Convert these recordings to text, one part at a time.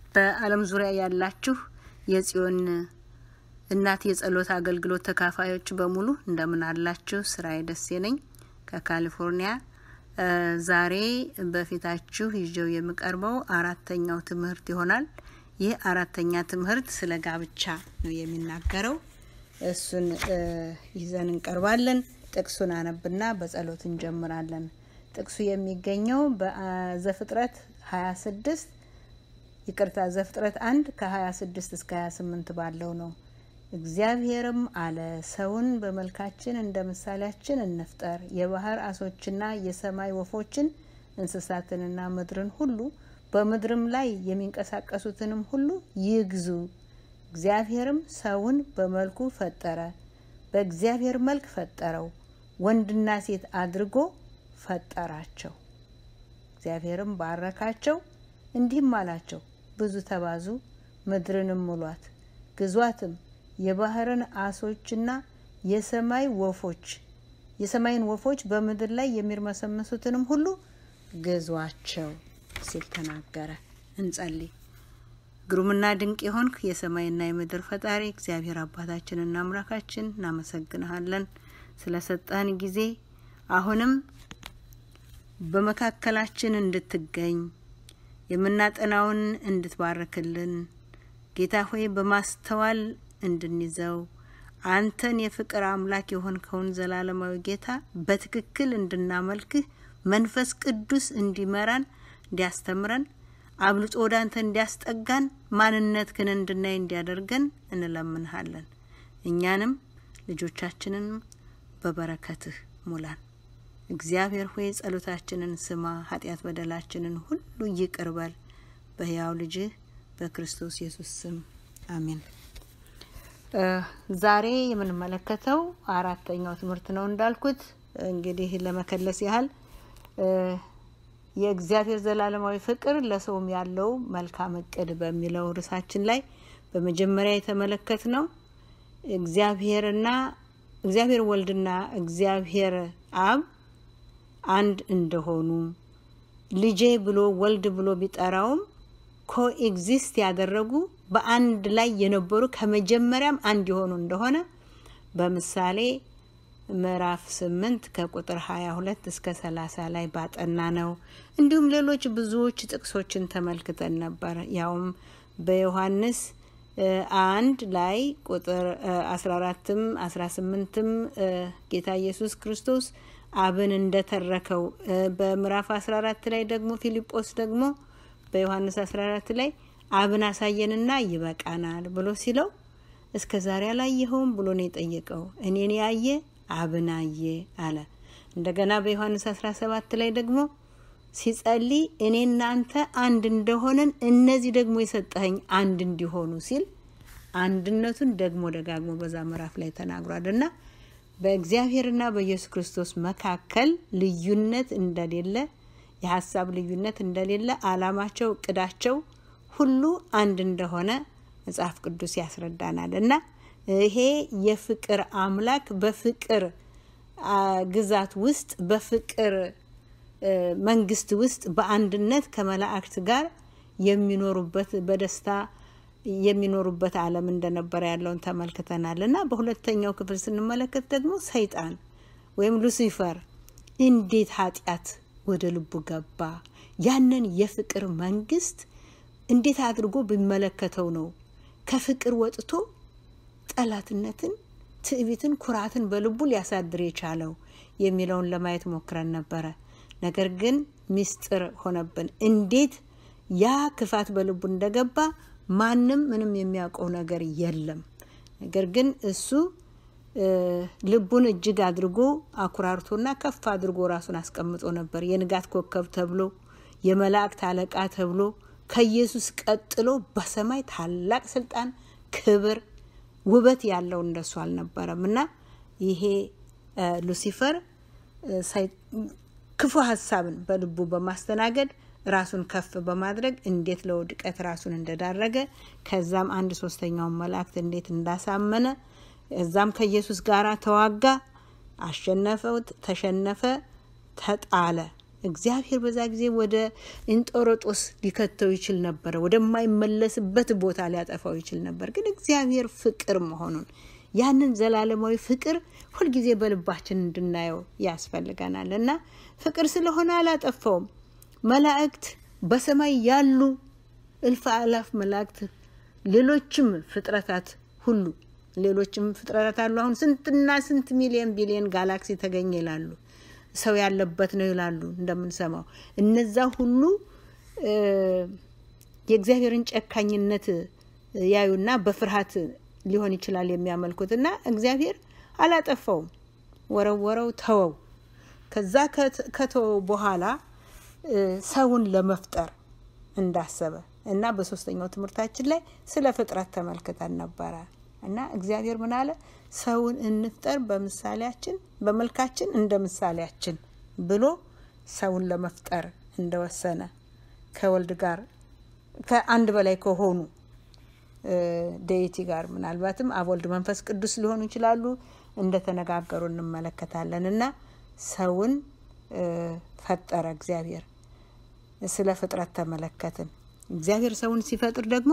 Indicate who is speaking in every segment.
Speaker 1: በዓለም ዙሪያ ያላችሁ የጽዮን እናት የጸሎት አገልግሎት ተካፋዮች በሙሉ እንደምን አላችሁ? ስራዬ ደሴ ነኝ ከካሊፎርኒያ። ዛሬ በፊታችሁ ይዤው የምቀርበው አራተኛው ትምህርት ይሆናል። ይህ አራተኛ ትምህርት ስለ ጋብቻ ነው የሚናገረው። እሱን ይዘን እንቀርባለን። ጥቅሱን አነብና በጸሎት እንጀምራለን። ጥቅሱ የሚገኘው በዘፍጥረት 26 ይቅርታ ዘፍጥረት አንድ ከ26 እስከ 28 ባለው ነው። እግዚአብሔርም አለ ሰውን በመልካችን እንደ ምሳሌያችን እንፍጠር፣ የባህር አሶችና የሰማይ ወፎችን እንስሳትንና ምድርን ሁሉ በምድርም ላይ የሚንቀሳቀሱትንም ሁሉ ይግዙ። እግዚአብሔርም ሰውን በመልኩ ፈጠረ፣ በእግዚአብሔር መልክ ፈጠረው፣ ወንድና ሴት አድርጎ ፈጠራቸው። እግዚአብሔርም ባረካቸው፣ እንዲህም አላቸው ብዙ ተባዙ፣ ምድርንም ሙሏት፣ ግዟትም የባህርን አሶችና የሰማይ ወፎች የሰማይን ወፎች በምድር ላይ የሚርመሰመሱትንም ሁሉ ግዟቸው ሲል ተናገረ። እንጸልይ። ግሩምና ድንቅ የሆንክ የሰማይና የምድር ፈጣሪ እግዚአብሔር አባታችንና አምላካችን እናመሰግንሃለን ስለሰጠህን ጊዜ አሁንም በመካከላችን እንድትገኝ የምናጠናውን እንድትባርክልን ጌታ ሆይ በማስተዋል እንድንይዘው አንተን የፍቅር አምላክ የሆንከውን ዘላለማዊ ጌታ በትክክል እንድናመልክህ መንፈስ ቅዱስ እንዲመራን እንዲያስተምረን አብልጦ ወደ አንተ እንዲያስጠጋን ማንነትህን እንድናይ እንዲያደርገን እንለምንሃለን። እኛንም ልጆቻችንንም በበረከትህ ሙላን። እግዚአብሔር ሆይ ጸሎታችንን ስማ፣ ኃጢአት በደላችንን ሁሉ ይቅር በል። በሕያው ልጅህ በክርስቶስ ኢየሱስ ስም አሜን። ዛሬ የምንመለከተው አራተኛው ትምህርት ነው። እንዳልኩት እንግዲህ ለመከለስ ያህል የእግዚአብሔር ዘላለማዊ ፍቅር ለሰውም ያለው መልካም እቅድ በሚለው ርዕሳችን ላይ በመጀመሪያ የተመለከት ነው እግዚአብሔርና እግዚአብሔር ወልድና እግዚአብሔር አብ አንድ እንደሆኑ ልጄ ብሎ ወልድ ብሎ ቢጠራውም ኮኤግዚስት ያደረጉ በአንድ ላይ የነበሩ ከመጀመሪያም አንድ የሆኑ እንደሆነ በምሳሌ ምዕራፍ ስምንት ከቁጥር ሀያ ሁለት እስከ ሰላሳ ላይ ባጠና ነው። እንዲሁም ሌሎች ብዙዎች ጥቅሶችን ተመልክተን ነበር። ያውም በዮሐንስ አንድ ላይ ቁጥር አስራ አራትም አስራ ስምንትም ጌታ ኢየሱስ ክርስቶስ አብን እንደተረከው በምዕራፍ አስራ አራት ላይ ደግሞ ፊልጶስ ደግሞ በዮሐንስ አስራ አራት ላይ አብን አሳየንና ይበቃናል ብሎ ሲለው እስከ ዛሬ አላየኸውም ብሎ ነው የጠየቀው። እኔን ያየ አብን አየ አለ። እንደገና በዮሐንስ አስራ ሰባት ላይ ደግሞ ሲጸልይ እኔ እናንተ አንድ እንደሆነን እነዚህ ደግሞ የሰጠኸኝ አንድ እንዲሆኑ ሲል አንድነቱን ደግሞ ደጋግሞ በዛ ምዕራፍ ላይ ተናግሯል እና በእግዚአብሔርና በኢየሱስ ክርስቶስ መካከል ልዩነት እንደሌለ የሀሳብ ልዩነት እንደሌለ አላማቸው፣ እቅዳቸው ሁሉ አንድ እንደሆነ መጽሐፍ ቅዱስ ያስረዳናል እና ይሄ የፍቅር አምላክ በፍቅር ግዛት ውስጥ በፍቅር መንግስት ውስጥ በአንድነት ከመላእክት ጋር የሚኖሩበት በደስታ የሚኖሩበት ዓለም እንደነበረ ያለውን ተመልክተናል እና በሁለተኛው ክፍል ስንመለከት ደግሞ ሰይጣን ወይም ሉሲፈር እንዴት ኃጢአት ወደ ልቡ ገባ፣ ያንን የፍቅር መንግስት እንዴት አድርጎ ቢመለከተው ነው ከፍቅር ወጥቶ ጠላትነትን፣ ትዕቢትን፣ ኩራትን በልቡ ሊያሳድር የቻለው የሚለውን ለማየት ሞክረን ነበረ። ነገር ግን ሚስጥር ሆነብን። እንዴት ያ ክፋት በልቡ እንደገባ ማንም ምንም የሚያውቀው ነገር የለም። ነገር ግን እሱ ልቡን እጅግ አድርጎ አኩራርቶና ከፍ አድርጎ ራሱን አስቀምጦ ነበር። የንጋት ኮከብ ተብሎ የመላእክት አለቃ ተብሎ ከኢየሱስ ቀጥሎ በሰማይ ታላቅ ስልጣን፣ ክብር፣ ውበት ያለው እንደሱ አልነበረም እና ይሄ ሉሲፈር ክፉ ሀሳብን በልቡ በማስተናገድ ራሱን ከፍ በማድረግ እንዴት ለውድቀት ራሱን እንደዳረገ ከዛም አንድ ሶስተኛውን መላእክት እንዴት እንዳሳመነ እዛም ከኢየሱስ ጋር ተዋጋ፣ አሸነፈው፣ ተሸነፈ፣ ተጣለ። እግዚአብሔር በዛ ጊዜ ወደ እንጦሮጦስ ሊከተው ይችል ነበረ፣ ወደማይመለስበት ቦታ ሊያጠፋው ይችል ነበር። ግን እግዚአብሔር ፍቅር መሆኑን ያንን ዘላለማዊ ፍቅር ሁልጊዜ በልባችን እንድናየው ያስፈልገናል እና ፍቅር ስለሆነ አላጠፋውም። መላእክት በሰማይ ያሉ እልፍ አላፍ መላእክት፣ ሌሎችም ፍጥረታት ሁሉ ሌሎችም ፍጥረታት አሉ። አሁን ስንትና ስንት ሚሊዮን ቢሊዮን ጋላክሲ ተገኘ ይላሉ። ሰው ያለበት ነው ይላሉ እንደምንሰማው። እነዛ ሁሉ የእግዚአብሔርን ጨካኝነት ያዩና በፍርሃት ሊሆን ይችላል የሚያመልኩት እና እግዚአብሔር አላጠፋውም፣ ወረወረው፣ ተወው። ከዛ ከተወው በኋላ ሰውን ለመፍጠር እንዳሰበ እና በሶስተኛው ትምህርታችን ላይ ስለ ፍጥረት ተመልክተን ነበረ እና እግዚአብሔር ምን አለ? ሰውን እንፍጠር በምሳሌያችን በመልካችን እንደ ምሳሌያችን ብሎ ሰውን ለመፍጠር እንደወሰነ ከወልድ ጋር ከአንድ በላይ ከሆኑ ደይቲ ጋር ምናልባትም አብ፣ ወልድ፣ መንፈስ ቅዱስ ሊሆኑ ይችላሉ እንደተነጋገሩ እንመለከታለን እና ሰውን ፈጠረ እግዚአብሔር። ስለ ፍጥረት ተመለከትን። እግዚአብሔር ሰውን ሲፈጥር ደግሞ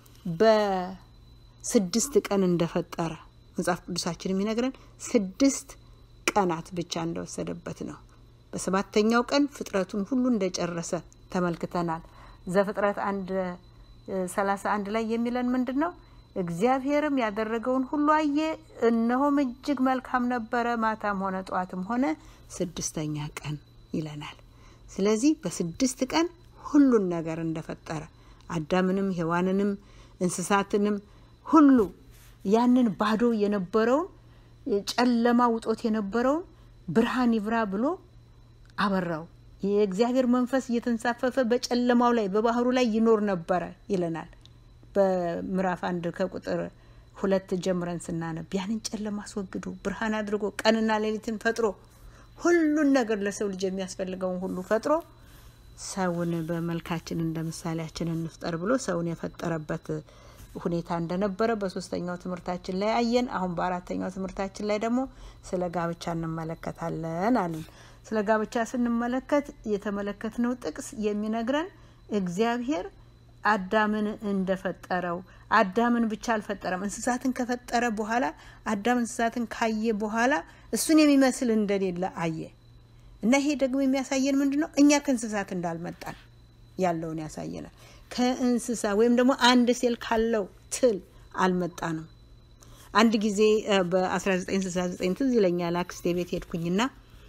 Speaker 1: በስድስት ቀን እንደፈጠረ መጽሐፍ ቅዱሳችን የሚነግረን ስድስት ቀናት ብቻ እንደወሰደበት ነው። በሰባተኛው ቀን ፍጥረቱን ሁሉ እንደጨረሰ ተመልክተናል። ዘፍጥረት አንድ ሰላሳ አንድ ላይ የሚለን ምንድን ነው? እግዚአብሔርም ያደረገውን ሁሉ አየ፣ እነሆም እጅግ መልካም ነበረ። ማታም ሆነ ጠዋትም ሆነ ስድስተኛ ቀን ይለናል። ስለዚህ በስድስት ቀን ሁሉን ነገር እንደፈጠረ አዳምንም ሔዋንንም እንስሳትንም ሁሉ ያንን ባዶ የነበረውን ጨለማ ውጦት የነበረውን ብርሃን ይብራ ብሎ አበራው። የእግዚአብሔር መንፈስ እየተንሳፈፈ በጨለማው ላይ በባህሩ ላይ ይኖር ነበረ ይለናል። በምዕራፍ አንድ ከቁጥር ሁለት ጀምረን ስናነብ ያንን ጨለማ አስወግዶ ብርሃን አድርጎ ቀንና ሌሊትን ፈጥሮ ሁሉን ነገር ለሰው ልጅ የሚያስፈልገውን ሁሉ ፈጥሮ ሰውን በመልካችን እንደ ምሳሌያችን እንፍጠር ብሎ ሰውን የፈጠረበት ሁኔታ እንደነበረ በሶስተኛው ትምህርታችን ላይ አየን። አሁን በአራተኛው ትምህርታችን ላይ ደግሞ ስለ ጋብቻ እንመለከታለን አለን። ስለ ጋብቻ ስንመለከት የተመለከትነው ጥቅስ የሚነግረን እግዚአብሔር አዳምን እንደፈጠረው አዳምን ብቻ አልፈጠረም። እንስሳትን ከፈጠረ በኋላ አዳም እንስሳትን ካየ በኋላ እሱን የሚመስል እንደሌለ አየ እና ይሄ ደግሞ የሚያሳየን ምንድን ነው? እኛ ከእንስሳት እንዳልመጣን ያለውን ያሳየናል። ከእንስሳ ወይም ደግሞ አንድ ሴል ካለው ትል አልመጣንም። አንድ ጊዜ በ1969 ትዝ ይለኛል አክስቴ ቤት ሄድኩኝና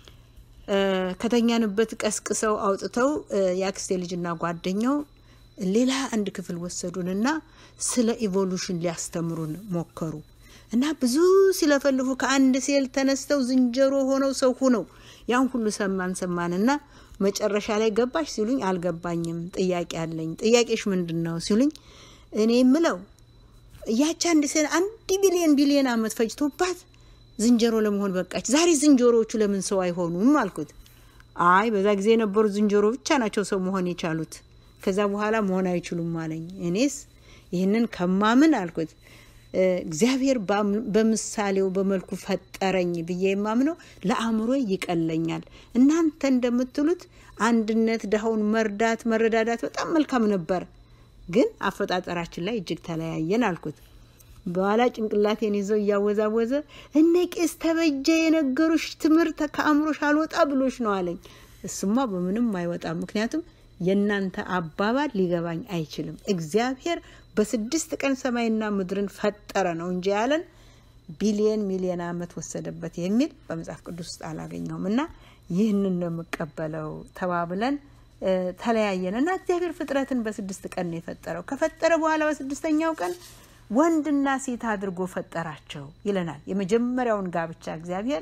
Speaker 1: ከተኛንበት ቀስቅሰው አውጥተው የአክስቴ ልጅና ጓደኛው ሌላ አንድ ክፍል ወሰዱንና ስለ ኢቮሉሽን ሊያስተምሩን ሞከሩ እና ብዙ ሲለፈልፉ ከአንድ ሴል ተነስተው ዝንጀሮ ሆነው ሰው ሁነው ያን ሁሉ ሰማን ሰማንና መጨረሻ ላይ ገባሽ ሲሉኝ አልገባኝም፣ ጥያቄ አለኝ። ጥያቄሽ ምንድን ነው ሲሉኝ እኔ የምለው ያቺ አንድ ሴል አንድ ቢሊዮን ቢሊዮን ዓመት ፈጅቶባት ዝንጀሮ ለመሆን በቃች። ዛሬ ዝንጀሮዎቹ ለምን ሰው አይሆኑም አልኩት። አይ በዛ ጊዜ የነበሩ ዝንጀሮ ብቻ ናቸው ሰው መሆን የቻሉት ከዛ በኋላ መሆን አይችሉም አለኝ። እኔስ ይህንን ከማምን አልኩት እግዚአብሔር በምሳሌው በመልኩ ፈጠረኝ ብዬ የማምነው ለአእምሮ ይቀለኛል። እናንተ እንደምትሉት አንድነት፣ ድሃውን መርዳት፣ መረዳዳት በጣም መልካም ነበር፣ ግን አፈጣጠራችን ላይ እጅግ ተለያየን አልኩት። በኋላ ጭንቅላቴን ይዘው እያወዛወዘ እነ ቄስ ተበጀ የነገሩሽ ትምህርት ከአእምሮሽ አልወጣ ብሎሽ ነው አለኝ። እሱማ በምንም አይወጣም፣ ምክንያቱም የእናንተ አባባል ሊገባኝ አይችልም። እግዚአብሔር በስድስት ቀን ሰማይና ምድርን ፈጠረ ነው እንጂ ያለን ቢሊየን ሚሊየን ዓመት ወሰደበት የሚል በመጽሐፍ ቅዱስ ውስጥ አላገኘውም። እና ይህንን ነው የምቀበለው ተባብለን ተለያየን እና እግዚአብሔር ፍጥረትን በስድስት ቀን ነው የፈጠረው። ከፈጠረ በኋላ በስድስተኛው ቀን ወንድና ሴት አድርጎ ፈጠራቸው ይለናል። የመጀመሪያውን ጋብቻ እግዚአብሔር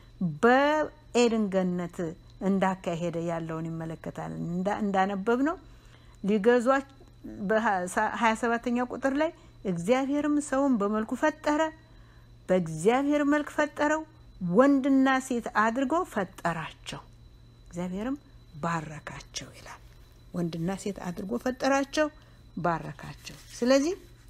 Speaker 1: በኤድን ገነት እንዳካሄደ ያለውን ይመለከታል። እንዳነበብ ነው ሊገዟች በሀያ ሰባተኛው ቁጥር ላይ እግዚአብሔርም ሰውን በመልኩ ፈጠረ፣ በእግዚአብሔር መልክ ፈጠረው፣ ወንድና ሴት አድርጎ ፈጠራቸው፣ እግዚአብሔርም ባረካቸው ይላል። ወንድና ሴት አድርጎ ፈጠራቸው፣ ባረካቸው። ስለዚህ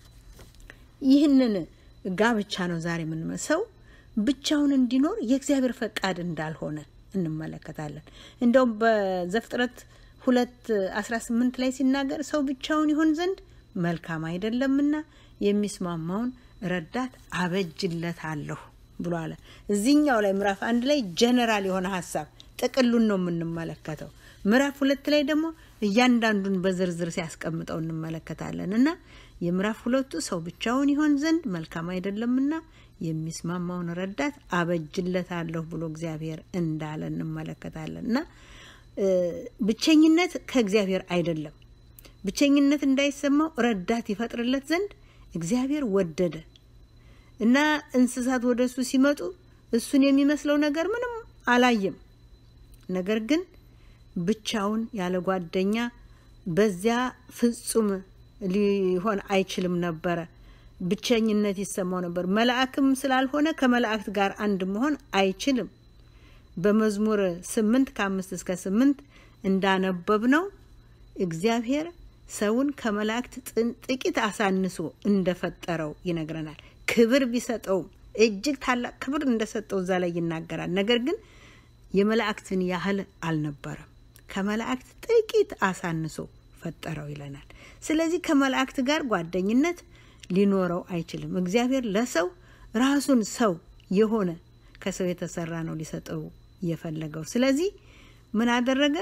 Speaker 1: ይህንን ጋብቻ ነው ዛሬ የምንመሰው ብቻውን እንዲኖር የእግዚአብሔር ፈቃድ እንዳልሆነ እንመለከታለን። እንደውም በዘፍጥረት ሁለት አስራ ስምንት ላይ ሲናገር ሰው ብቻውን ይሆን ዘንድ መልካም አይደለምና የሚስማማውን ረዳት አበጅለታለሁ ብሎ አለ። እዚህኛው ላይ ምዕራፍ አንድ ላይ ጀነራል የሆነ ሀሳብ ጥቅሉን ነው የምንመለከተው። ምዕራፍ ሁለት ላይ ደግሞ እያንዳንዱን በዝርዝር ሲያስቀምጠው እንመለከታለን እና የምዕራፍ ሁለቱ ሰው ብቻውን ይሆን ዘንድ መልካም አይደለምና የሚስማማውን ረዳት አበጅለታለሁ ብሎ እግዚአብሔር እንዳለ እንመለከታለን እና ብቸኝነት ከእግዚአብሔር አይደለም። ብቸኝነት እንዳይሰማው ረዳት ይፈጥርለት ዘንድ እግዚአብሔር ወደደ እና እንስሳት ወደ እሱ ሲመጡ እሱን የሚመስለው ነገር ምንም አላየም። ነገር ግን ብቻውን ያለ ጓደኛ በዚያ ፍጹም ሊሆን አይችልም ነበረ። ብቸኝነት ይሰማው ነበር። መልአክም ስላልሆነ ከመላእክት ጋር አንድ መሆን አይችልም። በመዝሙር ስምንት ከአምስት እስከ ስምንት እንዳነበብ ነው እግዚአብሔር ሰውን ከመላእክት ጥቂት አሳንሶ እንደፈጠረው ይነግረናል። ክብር ቢሰጠውም እጅግ ታላቅ ክብር እንደሰጠው እዛ ላይ ይናገራል። ነገር ግን የመላእክትን ያህል አልነበረም። ከመላእክት ጥቂት አሳንሶ ፈጠረው ይለናል። ስለዚህ ከመላእክት ጋር ጓደኝነት ሊኖረው አይችልም። እግዚአብሔር ለሰው ራሱን ሰው የሆነ ከሰው የተሰራ ነው ሊሰጠው የፈለገው። ስለዚህ ምን አደረገ?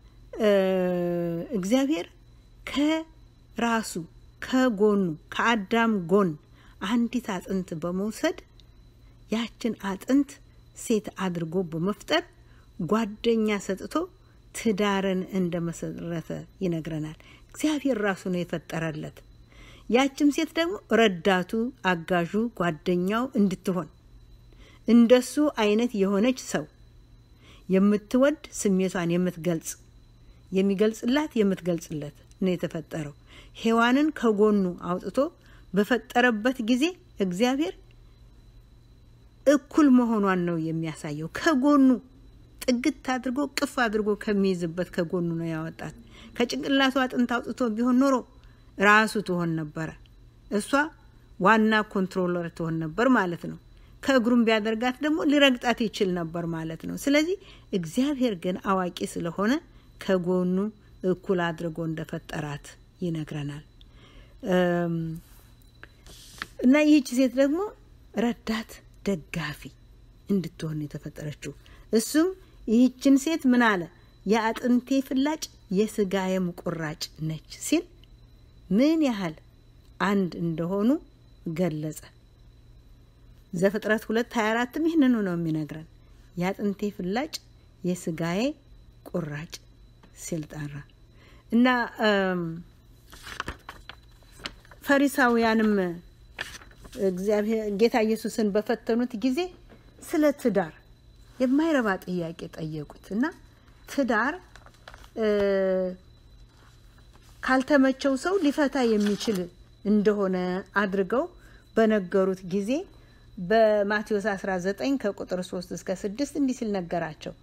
Speaker 1: እግዚአብሔር ከራሱ ከጎኑ ከአዳም ጎን አንዲት አጥንት በመውሰድ ያችን አጥንት ሴት አድርጎ በመፍጠር ጓደኛ ሰጥቶ ትዳርን እንደመሰረተ ይነግረናል። እግዚአብሔር ራሱ ነው የፈጠረለት። ያችም ሴት ደግሞ ረዳቱ፣ አጋዡ፣ ጓደኛው እንድትሆን እንደሱ አይነት የሆነች ሰው የምትወድ ስሜቷን የምትገልጽ የሚገልጽላት የምትገልጽለት ነው የተፈጠረው። ሔዋንን ከጎኑ አውጥቶ በፈጠረበት ጊዜ እግዚአብሔር እኩል መሆኗን ነው የሚያሳየው። ከጎኑ ጥግት አድርጎ ቅፍ አድርጎ ከሚይዝበት ከጎኑ ነው ያወጣት። ከጭንቅላቱ አጥንት አውጥቶ ቢሆን ኖሮ ራሱ ትሆን ነበረ። እሷ ዋና ኮንትሮለር ትሆን ነበር ማለት ነው። ከእግሩም ቢያደርጋት ደግሞ ሊረግጣት ይችል ነበር ማለት ነው። ስለዚህ እግዚአብሔር ግን አዋቂ ስለሆነ ከጎኑ እኩል አድርጎ እንደፈጠራት ይነግረናል። እና ይህች ሴት ደግሞ ረዳት ደጋፊ እንድትሆን የተፈጠረችው እሱም ይህችን ሴት ምን አለ? የአጥንቴ ፍላጭ የስጋዬም ቁራጭ ነች ሲል ምን ያህል አንድ እንደሆኑ ገለጸ። ዘፍጥረት ሁለት ሀያ አራትም ይህንኑ ነው የሚነግረን። የአጥንቴ ፍላጭ የስጋዬ ቁራጭ ሲል ጠራ እና ፈሪሳውያንም እግዚአብሔር ጌታ ኢየሱስን በፈተኑት ጊዜ ስለ ትዳር የማይረባ ጥያቄ ጠየቁት እና ትዳር ካልተመቸው ሰው ሊፈታ የሚችል እንደሆነ አድርገው በነገሩት ጊዜ በማቴዎስ 19 ከቁጥር 3 እስከ 6 እንዲህ ሲል ነገራቸው።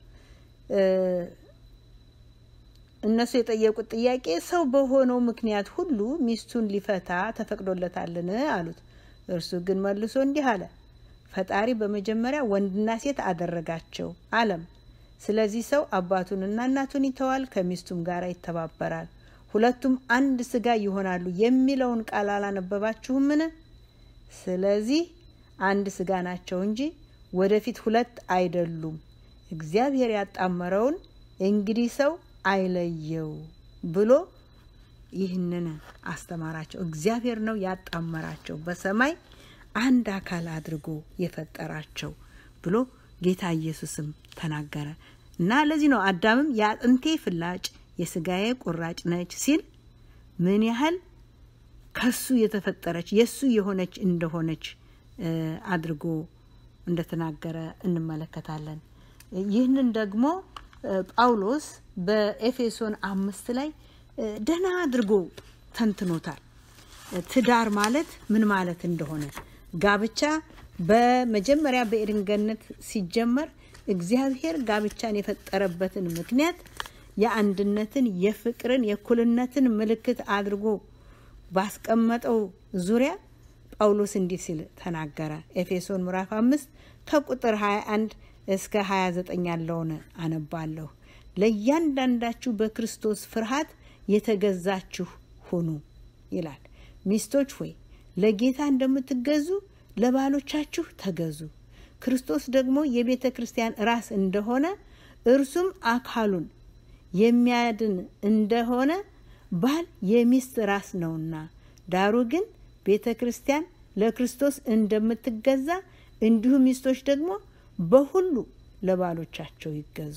Speaker 1: እነሱ የጠየቁት ጥያቄ ሰው በሆነው ምክንያት ሁሉ ሚስቱን ሊፈታ ተፈቅዶለታልን? አሉት። እርሱ ግን መልሶ እንዲህ አለ፣ ፈጣሪ በመጀመሪያ ወንድና ሴት አደረጋቸው አለም። ስለዚህ ሰው አባቱንና እናቱን ይተዋል፣ ከሚስቱም ጋር ይተባበራል፣ ሁለቱም አንድ ስጋ ይሆናሉ የሚለውን ቃል አላነበባችሁምን? ስለዚህ አንድ ስጋ ናቸው እንጂ ወደፊት ሁለት አይደሉም። እግዚአብሔር ያጣመረውን እንግዲህ ሰው አይለየው ብሎ ይህንን አስተማራቸው። እግዚአብሔር ነው ያጣመራቸው በሰማይ አንድ አካል አድርጎ የፈጠራቸው ብሎ ጌታ ኢየሱስም ተናገረ እና ለዚህ ነው አዳምም የአጥንቴ ፍላጭ የስጋዬ ቁራጭ ነች ሲል ምን ያህል ከሱ የተፈጠረች የሱ የሆነች እንደሆነች አድርጎ እንደተናገረ እንመለከታለን። ይህንን ደግሞ ጳውሎስ በኤፌሶን አምስት ላይ ደህና አድርጎ ተንትኖታል። ትዳር ማለት ምን ማለት እንደሆነ ጋብቻ በመጀመሪያ በኤድን ገነት ሲጀመር እግዚአብሔር ጋብቻን የፈጠረበትን ምክንያት የአንድነትን፣ የፍቅርን፣ የእኩልነትን ምልክት አድርጎ ባስቀመጠው ዙሪያ ጳውሎስ እንዲህ ሲል ተናገረ። ኤፌሶን ምዕራፍ አምስት ከቁጥር 21 እስከ 29 ያለውን አነባለሁ። ለእያንዳንዳችሁ በክርስቶስ ፍርሃት የተገዛችሁ ሁኑ ይላል። ሚስቶች ሆይ ለጌታ እንደምትገዙ ለባሎቻችሁ ተገዙ። ክርስቶስ ደግሞ የቤተ ክርስቲያን ራስ እንደሆነ እርሱም አካሉን የሚያድን እንደሆነ ባል የሚስት ራስ ነውና፣ ዳሩ ግን ቤተ ክርስቲያን ለክርስቶስ እንደምትገዛ እንዲሁ ሚስቶች ደግሞ በሁሉ ለባሎቻቸው ይገዙ።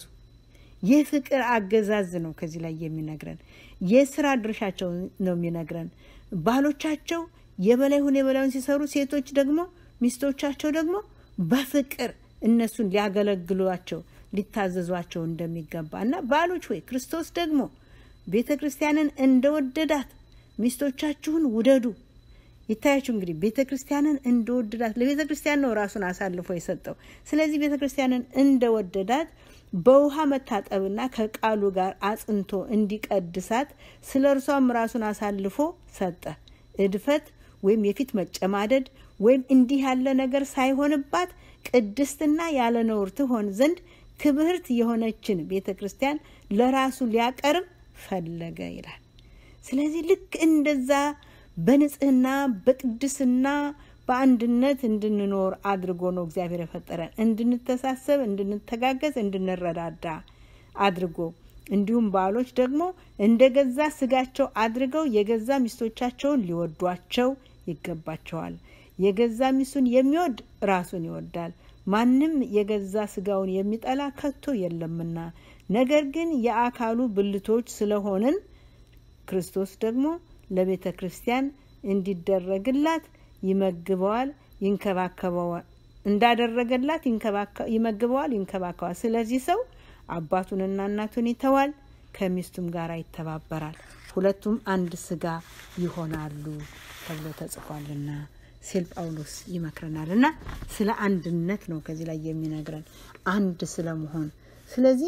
Speaker 1: የፍቅር አገዛዝ ነው ከዚህ ላይ የሚነግረን። የስራ ድርሻቸው ነው የሚነግረን። ባሎቻቸው የበላይ ሁን የበላዩን ሲሰሩ፣ ሴቶች ደግሞ ሚስቶቻቸው ደግሞ በፍቅር እነሱን ሊያገለግሏቸው ሊታዘዟቸው እንደሚገባ እና ባሎች ወይ ክርስቶስ ደግሞ ቤተ ክርስቲያንን እንደወደዳት ሚስቶቻችሁን ውደዱ። ይታያችሁ እንግዲህ ቤተ ክርስቲያንን እንደወደዳት ለቤተ ክርስቲያን ነው ራሱን አሳልፎ የሰጠው። ስለዚህ ቤተ ክርስቲያንን እንደወደዳት በውሃ መታጠብና ከቃሉ ጋር አጽንቶ እንዲቀድሳት ስለ እርሷም ራሱን አሳልፎ ሰጠ። እድፈት ወይም የፊት መጨማደድ ወይም እንዲህ ያለ ነገር ሳይሆንባት ቅድስትና ያለ ነውር ትሆን ዘንድ ክብርት የሆነችን ቤተ ክርስቲያን ለራሱ ሊያቀርብ ፈለገ ይላል። ስለዚህ ልክ እንደዛ በንጽህና በቅድስና በአንድነት እንድንኖር አድርጎ ነው እግዚአብሔር የፈጠረን። እንድንተሳሰብ፣ እንድንተጋገዝ፣ እንድንረዳዳ አድርጎ እንዲሁም ባሎች ደግሞ እንደ ገዛ ስጋቸው አድርገው የገዛ ሚስቶቻቸውን ሊወዷቸው ይገባቸዋል። የገዛ ሚስቱን የሚወድ ራሱን ይወዳል። ማንም የገዛ ስጋውን የሚጠላ ከቶ የለምና፣ ነገር ግን የአካሉ ብልቶች ስለሆንን ክርስቶስ ደግሞ ለቤተ ክርስቲያን እንዲደረግላት ይመግበዋል፣ ይንከባከበዋል እንዳደረገላት ይመግበዋል፣ ይንከባከባል። ስለዚህ ሰው አባቱንና እናቱን ይተዋል፣ ከሚስቱም ጋር ይተባበራል፣ ሁለቱም አንድ ስጋ ይሆናሉ ተብሎ ተጽፏልና ሲል ጳውሎስ ይመክረናል። እና ስለ አንድነት ነው ከዚህ ላይ የሚነግረን አንድ ስለመሆን። ስለዚህ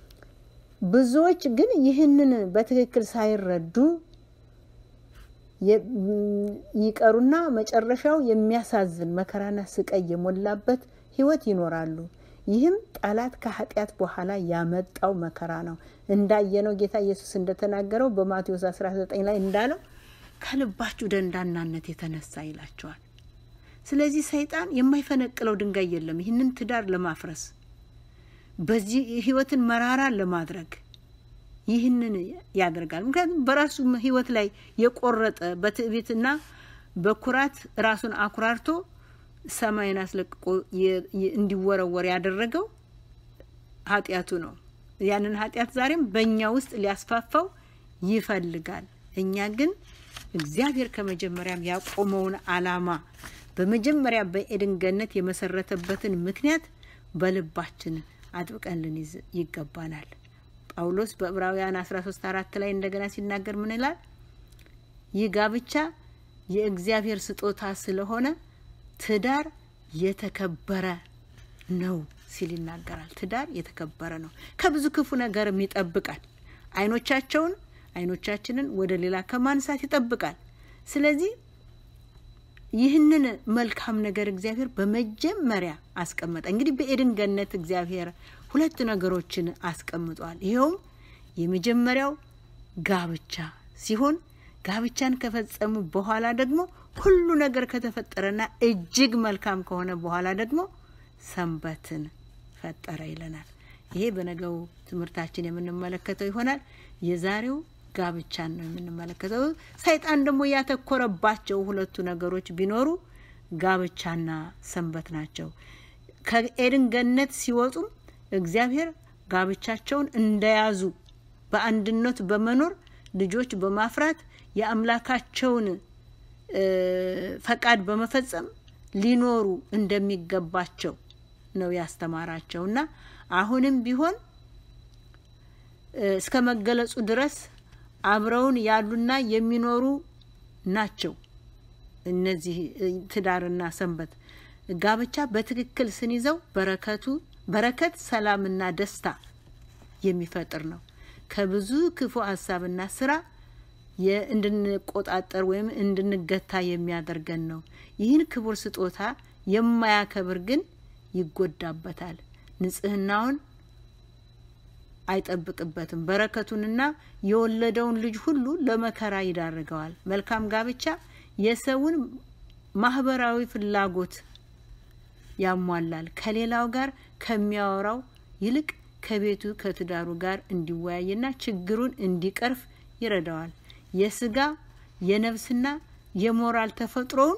Speaker 1: ብዙዎች ግን ይህንን በትክክል ሳይረዱ ይቀሩና መጨረሻው የሚያሳዝን መከራና ስቃይ የሞላበት ሕይወት ይኖራሉ። ይህም ጠላት ከኃጢአት በኋላ ያመጣው መከራ ነው። እንዳየነው ጌታ ኢየሱስ እንደተናገረው በማቴዎስ 19 ላይ እንዳለው ከልባችሁ ደንዳናነት የተነሳ ይላቸዋል። ስለዚህ ሰይጣን የማይፈነቅለው ድንጋይ የለም ይህንን ትዳር ለማፍረስ በዚህ ህይወትን መራራ ለማድረግ ይህንን ያደርጋል። ምክንያቱም በራሱ ህይወት ላይ የቆረጠ በትዕቢትና በኩራት ራሱን አኩራርቶ ሰማይን አስለቅቆ እንዲወረወር ያደረገው ኃጢአቱ ነው። ያንን ኃጢአት ዛሬም በእኛ ውስጥ ሊያስፋፋው ይፈልጋል። እኛ ግን እግዚአብሔር ከመጀመሪያም ያቆመውን ዓላማ በመጀመሪያ በኤድን ገነት የመሰረተበትን ምክንያት በልባችን አጥብቀን ልንይዝ ይገባናል። ጳውሎስ በዕብራውያን 13 አራት ላይ እንደገና ሲናገር ምን ይላል? ይህ ጋብቻ የእግዚአብሔር ስጦታ ስለሆነ ትዳር የተከበረ ነው ሲል ይናገራል። ትዳር የተከበረ ነው፣ ከብዙ ክፉ ነገርም ይጠብቃል። አይኖቻቸውን አይኖቻችንን ወደ ሌላ ከማንሳት ይጠብቃል። ስለዚህ ይህንን መልካም ነገር እግዚአብሔር በመጀመሪያ አስቀመጠ። እንግዲህ በኤድን ገነት እግዚአብሔር ሁለት ነገሮችን አስቀምጧል። ይኸውም የመጀመሪያው ጋብቻ ሲሆን ጋብቻን ከፈጸሙ በኋላ ደግሞ ሁሉ ነገር ከተፈጠረና እጅግ መልካም ከሆነ በኋላ ደግሞ ሰንበትን ፈጠረ ይለናል። ይሄ በነገው ትምህርታችን የምንመለከተው ይሆናል። የዛሬው ጋብቻን ነው የምንመለከተው። ሰይጣን ደግሞ ያተኮረባቸው ሁለቱ ነገሮች ቢኖሩ ጋብቻና ሰንበት ናቸው። ከኤድን ገነት ሲወጡም እግዚአብሔር ጋብቻቸውን እንደያዙ በአንድነት በመኖር ልጆች በማፍራት የአምላካቸውን ፈቃድ በመፈጸም ሊኖሩ እንደሚገባቸው ነው ያስተማራቸው እና አሁንም ቢሆን እስከ መገለጹ ድረስ አብረውን ያሉና የሚኖሩ ናቸው። እነዚህ ትዳርና ሰንበት ጋብቻ በትክክል ስንይዘው በረከቱ በረከት ሰላምና ደስታ የሚፈጥር ነው። ከብዙ ክፉ ሀሳብና ስራ እንድንቆጣጠር ወይም እንድንገታ የሚያደርገን ነው። ይህን ክቡር ስጦታ የማያከብር ግን ይጎዳበታል። ንጽህናውን አይጠብቅበትም። በረከቱንና የወለደውን ልጅ ሁሉ ለመከራ ይዳርገዋል። መልካም ጋብቻ የሰውን ማህበራዊ ፍላጎት ያሟላል። ከሌላው ጋር ከሚያወራው ይልቅ ከቤቱ ከትዳሩ ጋር እንዲወያይና ችግሩን እንዲቀርፍ ይረዳዋል። የስጋ የነፍስና የሞራል ተፈጥሮውን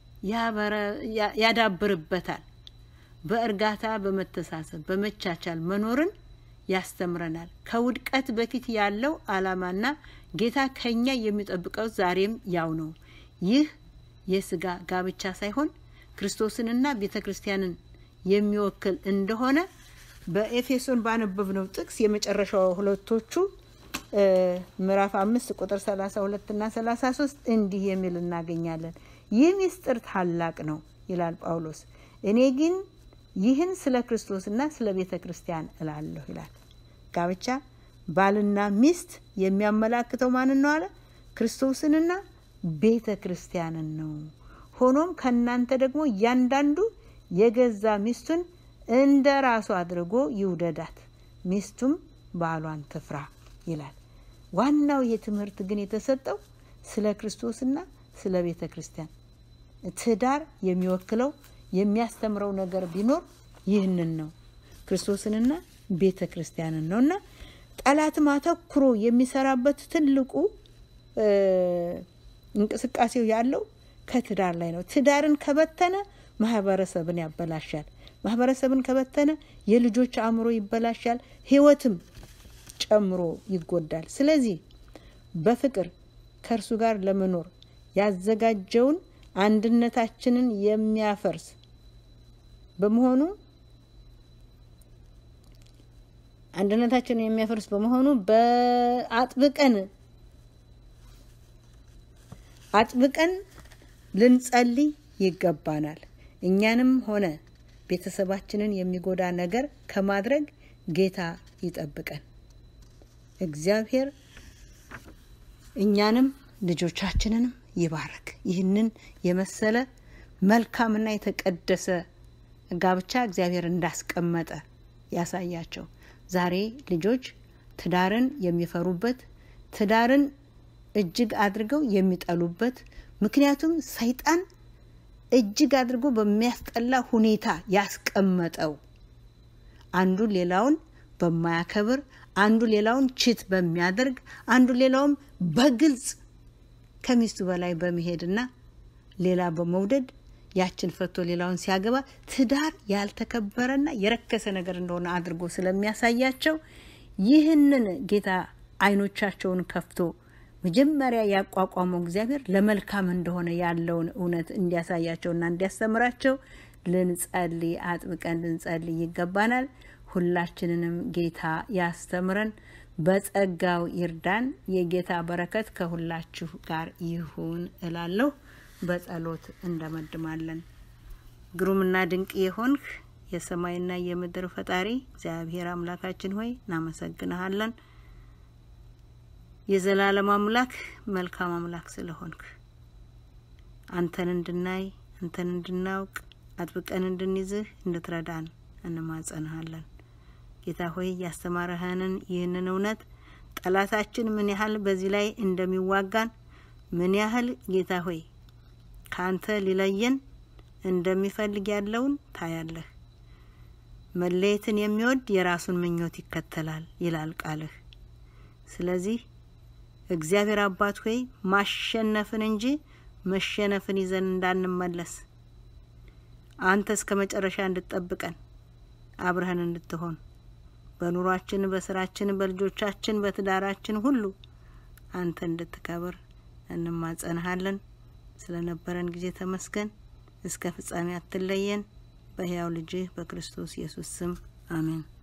Speaker 1: ያዳብርበታል። በእርጋታ በመተሳሰብ በመቻቻል መኖርን ያስተምረናል። ከውድቀት በፊት ያለው ዓላማና ጌታ ከኛ የሚጠብቀው ዛሬም ያው ነው። ይህ የስጋ ጋብቻ ሳይሆን ክርስቶስንና ቤተ ክርስቲያንን የሚወክል እንደሆነ በኤፌሶን ባነበብነው ጥቅስ የመጨረሻው ሁለቶቹ ምዕራፍ አምስት ቁጥር ሰላሳ ሁለት እና ሰላሳ ሶስት እንዲህ የሚል እናገኛለን። ይህ ምስጢር ታላቅ ነው ይላል ጳውሎስ። እኔ ግን ይህን ስለ ክርስቶስና ስለ ቤተ ክርስቲያን እላለሁ ይላል። ጋብቻ ባልና ሚስት የሚያመላክተው ማንን ነው አለ? ክርስቶስንና ቤተ ክርስቲያንን ነው። ሆኖም ከእናንተ ደግሞ እያንዳንዱ የገዛ ሚስቱን እንደ ራሱ አድርጎ ይውደዳት፣ ሚስቱም ባሏን ትፍራ ይላል። ዋናው ይህ ትምህርት ግን የተሰጠው ስለ ክርስቶስና ስለ ቤተ ክርስቲያን ትዳር የሚወክለው የሚያስተምረው ነገር ቢኖር ይህንን ነው፣ ክርስቶስንና ቤተ ክርስቲያንን ነው እና ጠላትም አተኩሮ የሚሰራበት ትልቁ እንቅስቃሴው ያለው ከትዳር ላይ ነው። ትዳርን ከበተነ ማህበረሰብን ያበላሻል። ማህበረሰብን ከበተነ የልጆች አእምሮ ይበላሻል፣ ህይወትም ጨምሮ ይጎዳል። ስለዚህ በፍቅር ከእርሱ ጋር ለመኖር ያዘጋጀውን አንድነታችንን የሚያፈርስ በመሆኑ አንድነታችንን የሚያፈርስ በመሆኑ በአጥብቀን አጥብቀን ልንጸልይ ይገባናል። እኛንም ሆነ ቤተሰባችንን የሚጎዳ ነገር ከማድረግ ጌታ ይጠብቀን። እግዚአብሔር እኛንም ልጆቻችንንም ይባርክ። ይህንን የመሰለ መልካምና የተቀደሰ ጋብቻ እግዚአብሔር እንዳስቀመጠ ያሳያቸው። ዛሬ ልጆች ትዳርን የሚፈሩበት ትዳርን እጅግ አድርገው የሚጠሉበት ምክንያቱም ሰይጣን እጅግ አድርጎ በሚያስጠላ ሁኔታ ያስቀመጠው አንዱ ሌላውን በማያከብር አንዱ ሌላውን ችት በሚያደርግ አንዱ ሌላውን በግልጽ ከሚስቱ በላይ በመሄድና ሌላ በመውደድ ያችን ፈቶ ሌላውን ሲያገባ ትዳር ያልተከበረና የረከሰ ነገር እንደሆነ አድርጎ ስለሚያሳያቸው ይህንን ጌታ አይኖቻቸውን ከፍቶ መጀመሪያ ያቋቋመው እግዚአብሔር ለመልካም እንደሆነ ያለውን እውነት እንዲያሳያቸውና እንዲያስተምራቸው ልንጸልይ አጥብቀን ልንጸልይ ይገባናል። ሁላችንንም ጌታ ያስተምረን፣ በጸጋው ይርዳን። የጌታ በረከት ከሁላችሁ ጋር ይሁን እላለሁ። በጸሎት እንደመድማለን። ግሩምና ድንቅ የሆንህ የሰማይና የምድር ፈጣሪ እግዚአብሔር አምላካችን ሆይ እናመሰግንሃለን። የዘላለም አምላክ መልካም አምላክ ስለሆንክ አንተን እንድናይ አንተን እንድናውቅ አጥብቀን እንድንይዝህ እንድትረዳን እንማጸንሃለን። ጌታ ሆይ ያስተማረህንን ይህንን እውነት ጠላታችን ምን ያህል በዚህ ላይ እንደሚዋጋን ምን ያህል ጌታ ሆይ ከአንተ ሊለየን እንደሚፈልግ ያለውን ታያለህ። መለየትን የሚወድ የራሱን ምኞት ይከተላል ይላል ቃልህ። ስለዚህ እግዚአብሔር አባት ሆይ ማሸነፍን እንጂ መሸነፍን ይዘን እንዳንመለስ አንተ እስከ መጨረሻ እንድትጠብቀን አብረህን እንድትሆን በኑሯችን፣ በስራችን፣ በልጆቻችን፣ በትዳራችን ሁሉ አንተ እንድትከብር እንማጸንሃለን። ስለነበረን ጊዜ ተመስገን። እስከ ፍጻሜ አትለየን። በሕያው ልጅህ በክርስቶስ ኢየሱስ ስም አሜን።